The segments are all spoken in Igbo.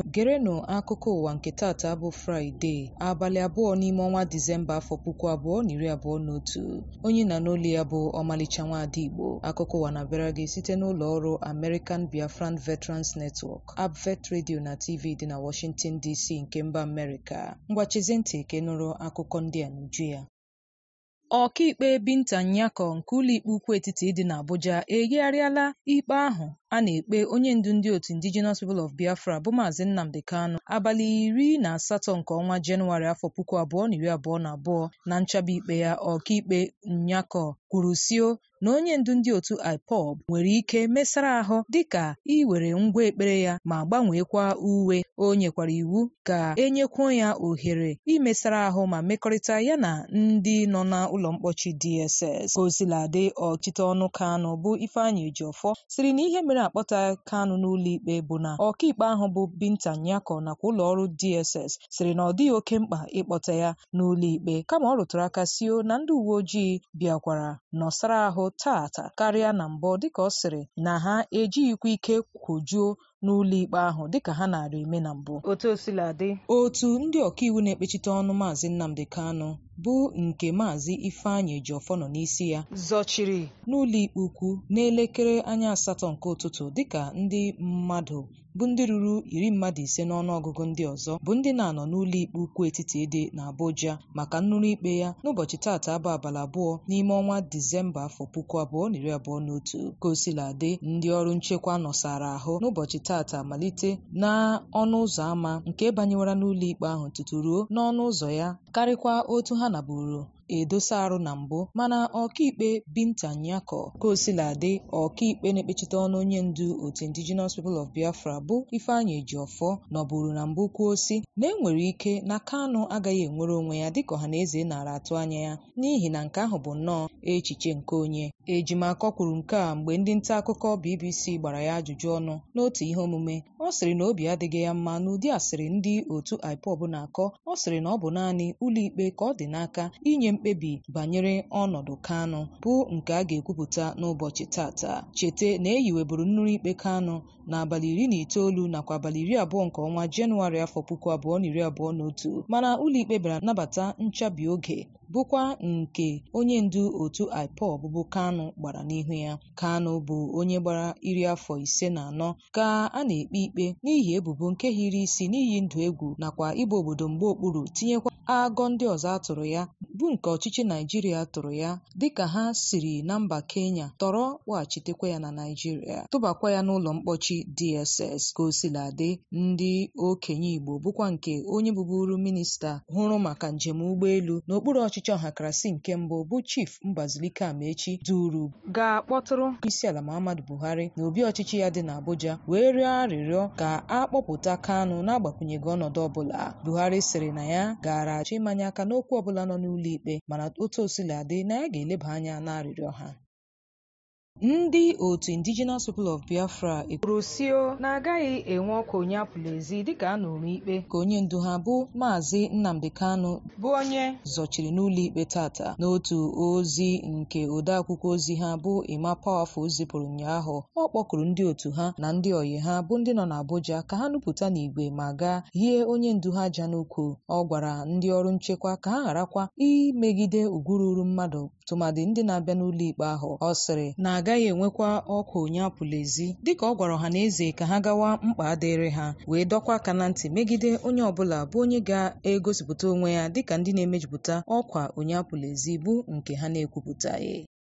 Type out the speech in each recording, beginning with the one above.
gerenụ akụkọ ụwa nke tata bụ fraịde abalị abụọ n'ime ọnwa disemba afọ puku abụọ na iri abụọ na otu onye na n'olu ya bụ ọmalịcha nwaada igbo akụkọ ụwa na-abịara gị site n'ụlọ ọrụ american biafran veterans network abvet radio na tv dị na washington dc nke mba amerịka ngwachizie ntị ka ị nụrụ akụkọ ndị a n'uju ya ọkaikpe binta nyako nke ụlọikpe ukwu etiti dị n'abuja eyigharịala ikpe ahụ a na-ekpe onye ndu ndị otu indigenous people of biafra bụ maazị nnamdi kanu abalị iri na asatọ nke ọnwa jenụwarị afọ puku abụọ na iri abụọ na abụọ na nchaba ikpe ya ọkaikpe nyako kwuru sio na onye ndu ndị otu ipob nwere ike mesara ahụ dịka iwere ngwa ekpere ya ma gbanweekwa uwe o nyekwara iwu ka enyekwuo ya ohere imesara ahụ ma mekọrịta ya na ndị nọ n'ụlọ mkpọchi dss ka osiladị ọchịte ọnụ kanụ bụ ifeanyị ejiọfọ siri na ihe mere akpọta kanụ n'ụlọ ikpe bụ na ọkaikpe ahụ bụ binta nyako nakwa ụlọ ọrụ dss siri na ọ dịghị oke mkpa ịkpọta ya n'ụlọ ikpe kama ọ rụtụrụ aka sio na ndị uwe ojii bịakwara nọsara ahụ tata karịa na mbụ dịka ọ sịrị na ha ejighịkwa ike kwojuo n'ụlọ ikpe ahụ dịka ha nara eme na mbụ otu osiladị otu ndị ọkaiwu na-ekpechite ọnụ maazị nnamdi kanu bụ nke maazị ifeanyị ejiọfọ nọ n'isi ya zọchiri n'ụlọ ikpe ukwu n'elekere anya asatọ nke ụtụtụ dịka ndị mmadụ bụ ndị ruru iri mmadụ ise n'ọnụọgụgụ ndị ọzọ bụ ndị na-anọ n'ụlọ ikpe ukwu etiti dị n'Abuja maka nnụrụ ikpe ya n'ụbọchị taata bụ abalị abụọ n'ime ọnwa Disemba afọ puku abụọ na iri abụọ na otu ka o siladị ndị ọrụ nchekwa nọsara ahụ n'ụbọchị taata malite na ọnụ ụzọ ámá nke banyewara n'ụlọ ikpe ahụ tutu ruo n'ọnụ ụzọ ya karịkwa otu ha naburu edosa arụ na mbụ mana ọkaikpe binta nyako ka osiladị ọkaikpe na-ekpechite ọnụ onye ndu otu indigenous people of biafra bụ ifeanyị ejiọfọ nọburu na mbụ kwuo si na enwere ike na kanụ agaghị enwere onwe ya dịka ọha na eze nara atụ anya ya n'ihi na nke ahụ bụ nnọọ echiche nke onye ejimakọ kwuru nke a mgbe ndị nta akụkọ bbc gbara ya ajụjụ ọnụ n'otu ihe omume ọ sịrị na obi adịghị ya mma n'ụdị asịrị ndị otu ipob na-akọ ọ sịrị na ọ bụ naanị ụlọikpe ka ọ dị n'aka inye mkpebi banyere ọnọdụ kanụ bụ nke a ga-ekwupụta n'ụbọchị tata cheta na eyiweburu nnụrụ ikpe kanụ n'abalị iri na itoolu nakwa abalị iri abụọ nke ọnwa jenụwarị afọ puku abụọ na iri abụọ na otu mana ụlọikpe bịara nabata nchabi oge bụkwa nke onye ndu otu ipob bụ kanụ gbara n'ihu ya kanụ bụ onye gbara iri afọ ise na anọ ka a na-ekpe ikpe n'ihi ebubo nke hiri isi n'iyi ndụ egwu nakwa ịba obodo mgbe okpuru tinyekwa agọ ndị ọzọ atụrụ ya bụ nke ọchịchị naijiria tụrụ ya dịka ha siri na mba kenya tọrọ kpọghachitekwa ya na naijiria tụbakwa ya n'ụlọ mkpọchi dss ka o siladị ndị okenye igbo bụkwa nke onye bụburu minista hụrụ maka njem ụgbọelu n'okpuru ọchịchị ọhakarasị nke mbụ bụ chief mbazilike amaechi duru ga-akpọtụrụ isiala muhammadu buhari na obi ọchịchị ya dị n'abuja wee rịọ arịrịọ ka a kpọpụta kanụ n'agbakwunyeghị ọnọdụ ọbụla buhari sịrị na ya gara achọ ịmanye aka n'okwu ọbụla nọ n'ụlọ ikpe mana otu osiladị na ya ga-eleba anya n'arịrịọ ha ndị otu indigenous people of biafra ekwuru sio na agaghị enwe ọkụ onye apụla ezi dịka a nụrụ ikpe ka onye ndu ha bụ maazị nnamdi kanu bụ onye zọchiri n'ụlọ ikpe tata n'otu ozi nke odeakwụkwọ ozi ha bụ ima powerful zipụrụ ụnyaahụ ọ kpọkụrụ ndị otu ha na ndị oyi ha bụ ndị nọ n'abuja ka ha nupụta n'igwe ma gaa hie onye ndu ha ja n'ukwu ọ gwara ndị ọrụ nchekwa ka ha gharakwa imegide ugwu ruru mmadụ tụmadị ndị na-abịa n'ụlọ ikpe ahụ ọ sịrị na agaghị enwekwa ọkwa onye apụla ezi dịka ọ gwara ọha na eze ka ha gawa mkpa adịrị ha wee dọkwa aka na ntị megide onye ọbụla bụ onye ga-egosipụta onwe ya dịka ndị na-emejupụta ọkwa onye apụla ezi bụ nke ha na-ekwupụtaghị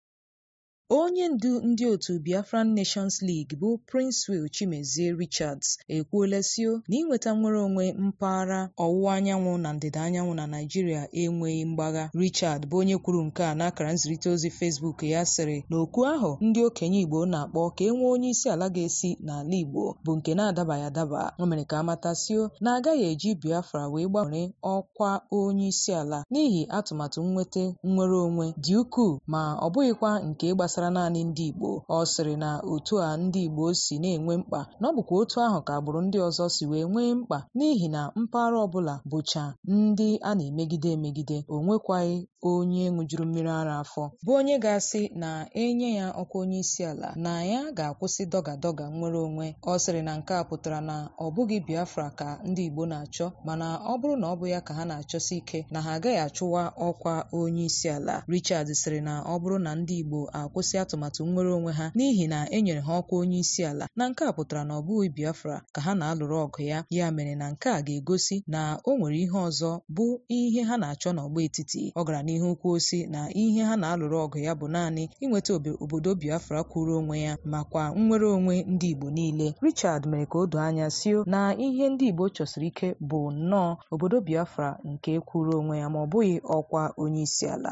onye ndu ndị otu biafran nations league bụ prince will chimezie richards ekwuola sio na inweta nnwere onwe mpaghara ọwụwa anyanwụ na ndịda anyanwụ na naijiria enweghị mgbagha richard bụ onye kwuru nke a n'akara nzirịta ozi facebook ya sịrị na okwu ahụ ndị okenye igbo na-akpọ ka e nwee onye isi ala ga-esi n'ala igbo bụ nke na-adabaghị adaba o mere ka amatasio na agaghị eji biafra wee gbanwere ọkwa onye isi ala n'ihi atụmatụ nnweta nnwere onwe dị ukwuu ma ọ bụghịkwa nke gbasara gbasara naanị ndị Igbo ọ sịrị na otu a ndị Igbo si na-enwe mkpa na ọ bụkwa otu ahụ ka agbụrụ ndị ọzọ si wee nwee mkpa n'ihi na mpaghara ọbụla bụcha ndị a na-emegide emegide o nwekwaghị onye ṅụjuru mmiri ara afọ bụ onye ga-asị na enye ya ọkwa onye isi ala na ya ga-akwụsị dọga dọga nnwere onwe ọ sịrị na nke a pụtara na ọ bụghị Biafra ka ndị Igbo na-achọ mana ọ bụrụ na ọ bụ ya ka ha na-achọsi ike na ha agaghị achụwa ọkwa onye isi ala Richard sịrị na ọ bụrụ na ndị Igbo akwụsị atụmatụ nnwere onwe ha n'ihi na e nyere ha ọkwa onye isi ala na nke a pụtara na ọ bụghị Biafra ka ha na-alụrụ ọgụ ya ya mere na nke a ga-egosi na o nwere ihe ọzọ bụ ihe ha na-achọ n'ọgba etiti ọ gara n'ihu kwuo si na ihe ha na-alụrụ ọgụ ya bụ naanị inweta obodo Biafra kwụrụ onwe ya makwa nnwere onwe ndị Igbo niile Richard mere ka o doo anya sio na ihe ndị Igbo chọsiri ike bụ nnọọ obodo Biafra nke kwụrụ onwe ya ma ọ bụghị ọkwa onye isi ala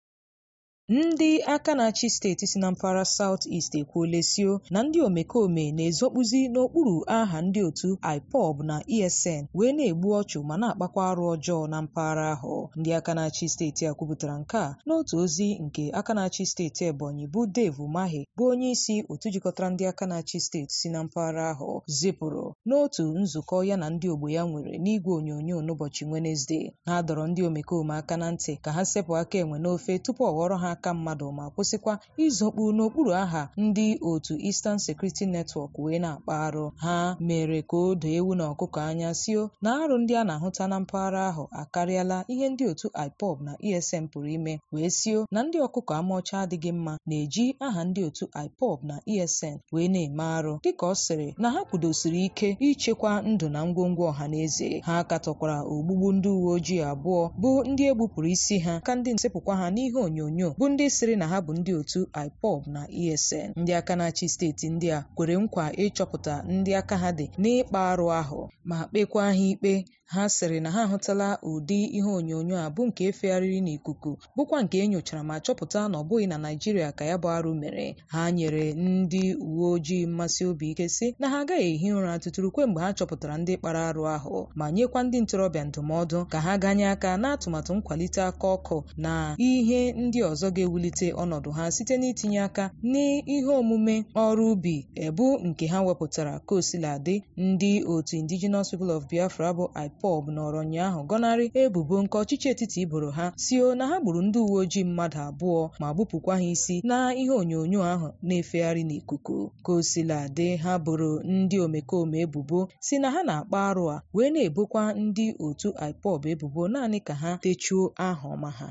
ndị aka na-achị steeti si na mpaghara South East ekwuola sio na ndị omekome na-ezokpuzi n'okpuru aha ndị otu IPOB na ESN wee na-egbu ọchụ ma na-akpakwa arụ ọjọọ na mpaghara ahụ ndị aka na-achị steeti a kwupụtara nke a n'otu ozi nke aka na-achị steeti Ebonyi bụ Dave Umahi bụ onye isi otu jikọtara ndị aka na-achị steeti si na mpaghara ahụ zipụrụ n'otu nzukọ ya na ndị ogbo ya nwere n'igwe onyonyo n'ụbọchị Wenezdee ha dọrọ ndị omekome aka na ntị ka ha sepụ aka enwe n'ofe tupu ọ ghọrọ ha aka mmadụ ma kwụsịkwa izokpu n'okpuru aha ndị otu Eastern Security Network wee na-akpa arụ ha mere ka o doo ewu na ọkụkọ anya sio na arụ ndị a na-ahụta na mpaghara ahụ akarịala ihe ndị otu IPOB na ESN pụrụ ime wee sio na ndị ọkụkọ amaọcha adịghị mma na-eji aha ndị otu IPOB na ESN wee na-eme arụ dịka ọ sịrị na ha kwudosiri ike ichekwa ndụ na ngwongwo ọha na eze ha katọkwara ogbugbu ndị uwe ojii abụọ bụ ndị egbupụrụ isi ha ka ndị nsepụkwa ha n'ihe onyonyo bụ ndị sịrị na ha bụ ndị otu IPOB na ESN ndị aka na-achị steeti ndị a kwere nkwa ịchọpụta ndị aka ha dị n'ịkpa arụ ahụ ma kpekwa ha ikpe ha sịrị na ha ahụtala ụdị ihe onyonyo a bụ nke efegharịrị n'ikuku bụkwa nke e nyochara ma chọpụta na ọ bụghị na Naịjirịa ka ya bụ arụ mere ha nyere ndị uwe ojii mmasị obi ike sị na ha agaghị ehi ụra tụtụrụ kwe mgbe ha chọpụtara ndị kpara arụ ahụ ma nyekwa ndị ntorobịa ndụmọdụ ka ha ganye aka n'atụmatụ nkwalite aka ọkụ na ihe ndị ọzọ ga-ewulite ọnọdụ ha site n'itinye aka n'ihe omume ọrụ ubi ebu nke ha wepụtara ka osiladị ndị otu Indigenous People of Biafra bụ IPOB nọrọ ụnyaahụ gọnarị ebubo nke ọchịchị etiti iboro ha sio na ha gburu ndị uwe ojii mmadụ abụọ ma gbupụkwa ha isi na ihe onyonyo ahụ na-efegharị n'ikuku ka osiladị ha boro ndị omekome ebubo si na ha na-akpa arụ a wee na-ebokwa ndị otu IPOB ebubo naanị ka ha techuo aha ọma ha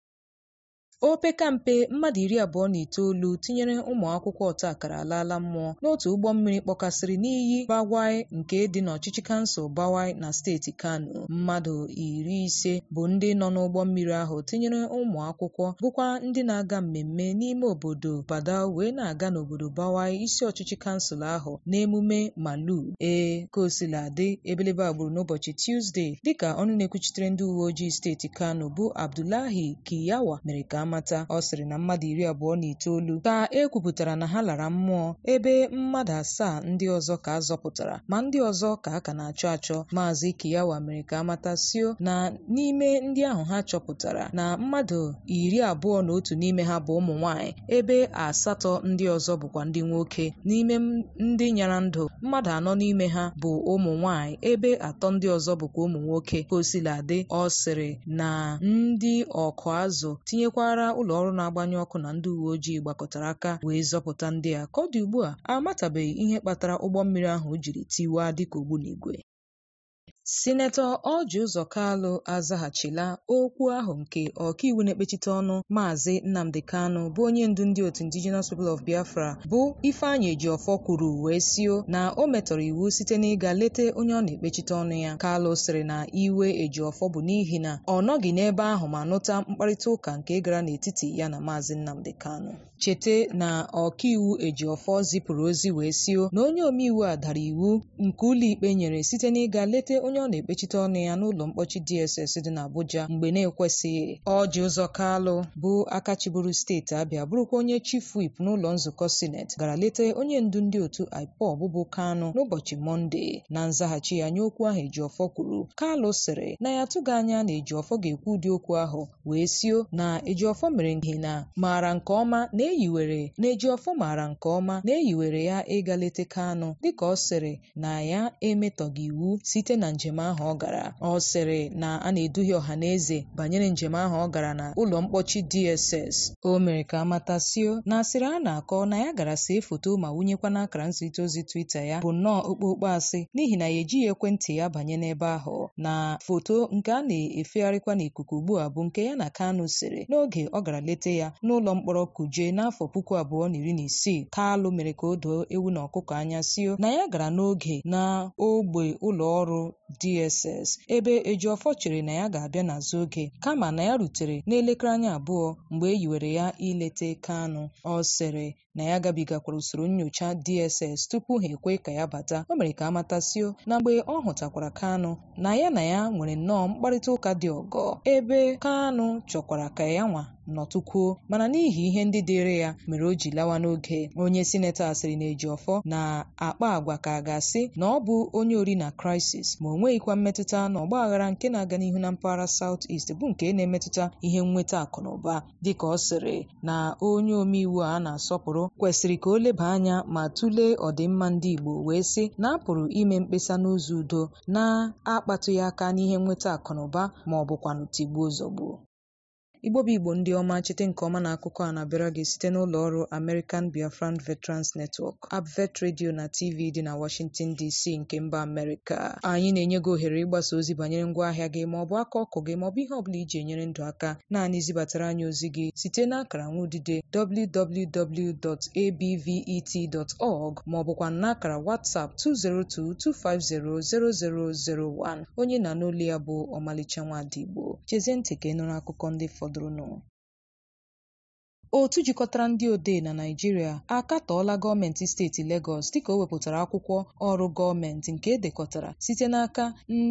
opeka mpe mmadụ iri abụọ na itoolu tinyere ụmụ akwụkwọ ọta akara alaala mmụọ n'otu ụgbọ mmiri kpọkasịrị n'iyi Bawai nke dị n'ọchịchị kansụl Bawai na steeti Kano mmadụ iri ise bụ ndị nọ n'ụgbọ mmiri ahụ tinyere ụmụ akwụkwọ bụkwa ndị na-aga mmemme n'ime obodo Badau wee na-aga n'obodo Bawai isi ọchịchị kansụl ahụ n'emume Malu ee ka osiladị ebelebe agbụrụ n'ụbọchị Tuzdee dịka ọnụ na-ekwuchitere ndị uwe ojii steeti Kano bụ Abdullahi Kiyawa mere ka amata ọ sịrị na mmadụ iri abụọ na itoolu ka e kwupụtara na ha lara mmụọ ebe mmadụ asaa ndị ọzọ ka a zọpụtara ma ndị ọzọ ka a ka na-achọ achọ maazị Kiyawa mere ka amata sio na n'ime ndị ahụ ha chọpụtara na mmadụ iri abụọ na otu n'ime ha bụ ụmụ nwanyị ebe asatọ ndị ọzọ bụkwa ndị nwoke n'ime ndị nyara ndụ mmadụ anọ n'ime ha bụ ụmụ nwanyị ebe atọ ndị ọzọ bụkwa ụmụ nwoke ka o siladị ọ sịrị na ndị ọkụ azụ tinyekwara ụlọ ọrụ na-agbanye ọkụ na ndị uwe ojii gbakọtara aka wee zọpụta ndị a ka ọ dị ugbu a amatabeghị ihe kpatara ụgbọ mmiri ahụ jiri tiwaa dịka ogbunigwe sinetọ Ọji Ụzọ Kalụ azaghachila okwu ahụ nke ọkaiwu na-ekpechite ọnụ maazị Nnamdi Kanu bụ onye ndu ndị otu Indigenous People of Biafra bụ Ifeanyị Ejiofor kwuru wee sio na o metọrọ iwu site n'ịga leta onye ọ na-ekpechite ọnụ ya Kalụ sịrị na iwe Ejiofor bụ n'ihi na ọ nọghị n'ebe ahụ ma nụta mkparịta ụka nke gara n'etiti ya na maazị Nnamdi Kanu chete na ọkaiwu Ejiofor zipụrụ ozi wee sio na onye omeiwu a dara iwu nke ụlọikpe nyere site n'ịga leta onye ọ na-ekpechite ọnụ ya n'ụlọ mkpọchi DSS dị n'Abuja mgbe na-ekwesịghị Ọji Ụzọ Kalụ bụ aka chịburu steeti Abịa bụrụkwa onye chief whip n'ụlọ nzukọ sineti gara leta onye ndu ndị otu IPOB bụ Kanu n'ụbọchị Mọnde na nzaghachi ya nye okwu ahụ Ejiofor kwuru Kalụ sịrị na ya atụghị anya na Ejiofor ga-ekwu ụdị okwu ahụ wee sio na Ejiofor mere n'ihi na maara nke ọma na eyiwere na Ejiofor maara nke ọma na eyiwere ya ịga leta Kanu dịka ọ sịrị na ya emetọghị iwu site na njem njem ahụ ọ gara ọ sịrị na a na-eduhie ọha na eze banyere njem ahụ ọ gara na ụlọ mkpọchi DSS o mere ka amatasio na asịrị a na-akọ na ya gara see foto ma wunyekwa n'akara nzirịta ozi Twitter ya bụ nnọọ okpokpo asị n'ihi na ya ejighị ekwentị ya banye n'ebe ahụ na foto nke a na-efegharịkwa n'ikuku ugbu a bụ nke ya na Kanu sere n'oge ọ gara leta ya n'ụlọ mkpọrọ Kuje n'afọ puku abụọ na iri na isii Kalụ mere ka o doo ewu na ọkụkọ anya sio na ya gara n'oge na ogbe ụlọ ọrụ DSS ebe Ejiofor chere na ya ga-abịa n'azụ oge kama na ya rutere n'elekere anya abụọ mgbe e yiwere ya ilete Kanu ọ sịrị na ya gabigakwara usoro nyocha DSS tupu ha ekwe ka ya bata o mere ka amatasio na mgbe ọ hụtakwara Kanu na ya na ya nwere nnọọ mkparịta ụka dị ọgọ ebe Kanu chọkwara ka ya nwa nọtụkwuo mana n'ihi ihe ndị dịịrị ya mere o ji lawa n'oge onye sinetọ asịrị na Ejiofor na-akpa agwa ka a ga-asị na ọ bụ onye ori na crisis ma o nweghịkwa mmetụta na ọgba aghara nke na-aga n'ihu na mpaghara South East bụ nke na-emetụta ihe nnweta akụ na ụba dịka ọ sịrị na onye omeiwu a na-asọpụrụ kwesịrị ka o leba anya ma tụlee ọdịmma ndị Igbo wee sị na a pụrụ ime mkpesa n'ụzọ udo na-akpatụghị aka n'ihe nnweta akụ na ụba ma ọ bụkwanụ tigbuo zọgbuo igbo bụ igbo ndị ọma chete nke ọma na akụkọ a na-abịara gị site n'ụlọ ọrụ American Biafran Veterans Network Abvet Radio na TV dị na Washington DC nke mba Amerịka anyị na-enye gị ohere ịgbasa ozi banyere ngwaahịa gị ma ọ bụ aka ọkụ gị ma ọ bụ ihe ọ bụla iji enyere ndụ aka naanị zibatara anyị ozi gị site n'akara nwaodide www.abvet.org ma ọ bụkwa n'akara WhatsApp 202-250-0001 onye na n'olu ya bụ ọmalịcha nwadigbo chezie ntị ka ị nụrụ akụkọ ndị fọdụrụnụ otu jikọtara ndị odee na Naịjirịa akatọọla gọọmenti steeti Legọs dịka o wepụtara akwụkwọ ọrụ gọọmenti nke edekọtara site n'aka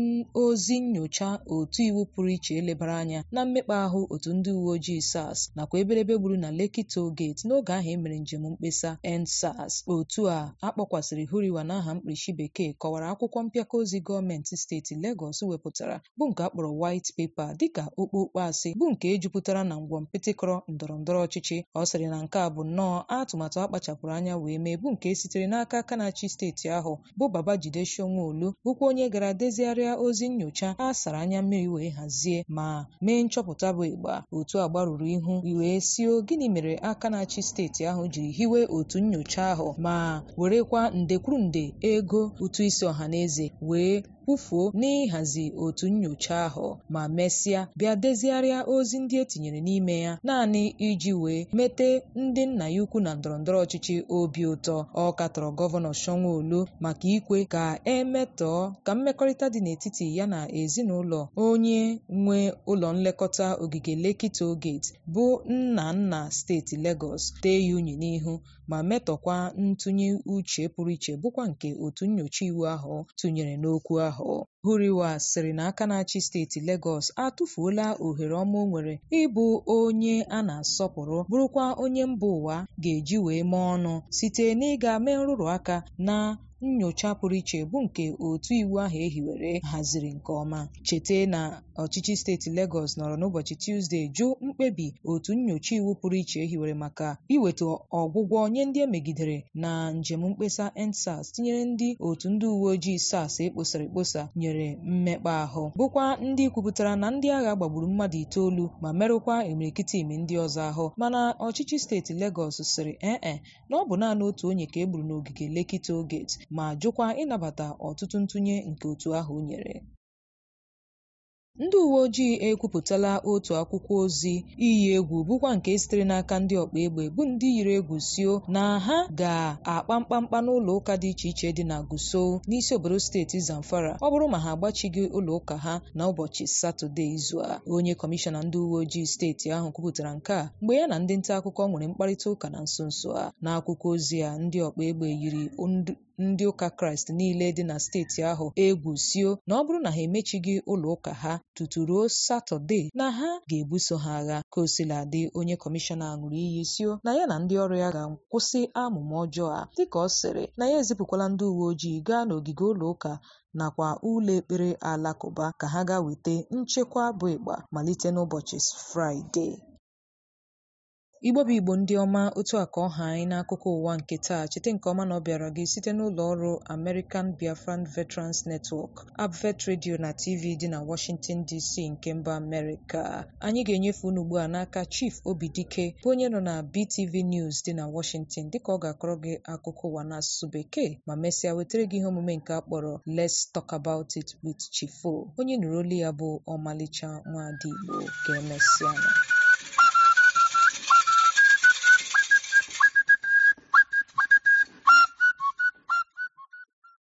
ozi nnyocha otu iwu pụrụ iche elebara anya na mmekpa ahụ otu ndị uwe ojii SARS nakwa eberebe gburu na Lekki Toll Gate n'oge ahụ e mere njem mkpesa EndSARS otu a akpọkwasịrị Huriwa n'aha mkpirisi bekee kọwara akwụkwọ mpịaka ozi gọọmenti steeti Legọs wepụtara bụ nke akpọrọ White Paper dịka okpokpo asị bụ nke ejupụtara na ngwọmpịtịkọrọ ndọrọ ndọrọ ọchịchị ọ sịrị na nke a bụ nnọọ atụmatụ akpachapụrụ anya wee mee bụ nke sitere n'aka aka na-achị steeti ahụ bụ Babajide Sanwo-Olu bụkwa onye gara dezigharịa ozi nnyocha a sara anya mmiri wee hazie ma mee nchọpụta bụ ịgba otu a gbarụrụ ihu wee sio gịnị mere aka na-achị steeti ahụ jiri hiwe otu nnyocha ahụ ma werekwa nde kwuru nde ego ụtụ isi ọha na eze wee kwufuo n'ịhazi otu nnyocha ahụ ma mesịa bịa dezigharịa ozi ndị etinyere n'ime ya naanị iji wee mete ndị nna ya ukwu na ndọrọndọrọ ọchịchị obi ụtọ ọ katọrọ gọvanọ Sanwo-Olu maka ikwe ka emetọọ ka mmekọrịta dị n'etiti ya na ezinụlọ onye nwe ụlọ nlekọta ogige Lekki Toll Gate bụ nna nna steeti Legọs tee ya unyi n'ihu ma metọkwa ntụnye uche pụrụ iche bụkwa nke otu nnyocha iwu ahụ tụnyere n'okwu ahụ Huriwa sịrị na aka na-achị steeti Legọs atụfuola ohere ọma o nwere ịbụ onye a na-asọpụrụ bụrụkwa onye mba ụwa ga-eji wee mee ọnụ site n'ịga mee nrụrụ aka na nnyocha pụrụ iche bụ nke otu iwu ahụ ehiwere haziri nke ọma chete na ọchịchị steeti Legọs nọrọ n'ụbọchị Tuzdee jụ mkpebi otu nnyocha iwu pụrụ iche ehiwere maka iweta ọgwụgwọ nye ndị emegidere na njem mkpesa EndSARS tinyere ndị otu ndị uwe ojii SARS ekposara ekposa nyere mmekpa ahụ bụkwa ndị kwupụtara na ndị agha gbagburu mmadụ itoolu ma merụkwa imirikiti imi ndị ọzọ ahụ mana ọchịchị steeti Legọs sịrị ee na ọ bụ naanị otu onye ka e gburu n'ogige Lekki Toll Gate ma jụkwa ịnabata ọtụtụ ntụnye nke otu ahụ nyere ndị uwe ojii ekwupụtala otu akwụkwọ ozi iyi egwu bụkwa nke sitere n'aka ndị ọkpa egbe bụ ndị yiri egwu sio na ha ga-akpa mkpamkpa n'ụlọ ụka dị iche iche dị na Gusau n'isi obodo steeti Zamfara ọ bụrụ ma ha agbachighị ụlọ ụka ha na ụbọchị Satọde izu a onye kọmishọna ndị uwe ojii steeti ahụ kwupụtara nke a mgbe ya na ndị nta akụkọ nwere mkparịta ụka na nso nso a n'akwụkwọ ozi a ndị ọkpa egbe yiri ndị ụka kraịst niile dị na steeti ahụ egwu sio na ọ bụrụ na ha emechighị ụlọ ụka ha tutu ruo satọde na ha ga-ebuso ha agha ka o sila dị onye kọmishọna ṅụrụ iyi sio na ya na ndị ọrụ ya ga-akwụsị amụma ọjọọ a dịka ọ sịrị na ya ezipụkwala ndị uwe ojii gaa n'ogige ụlọ ụka nakwa ụlọ ekpere alakụba ka ha gaa weta nchekwa bụ ịgba malite n'ụbọchị fraịde igbo bụ igbo ndị ọma otu a ka ọ ha anyị n'akụkọ ụwa nke taa cheta nke ọma na ọ bịara gị site n'ụlọ ọrụ American Biafran Veterans Network Abvet Radio na TV dị na Washington DC nke mba Amerịka anyị ga-enyefe unu ugbu a n'aka Chief Obidike bụ onye nọ na BTV News dị na Washington dịka ọ ga-akọrọ gị akụkọ ụwa n'asụsụ bekee ma mesịa wetara gị ihe omume nke a kpọrọ Let's Talk About It with Chifo onye nụrụ olu ya bụ ọmalịcha nwaada Igbo ga-emesịa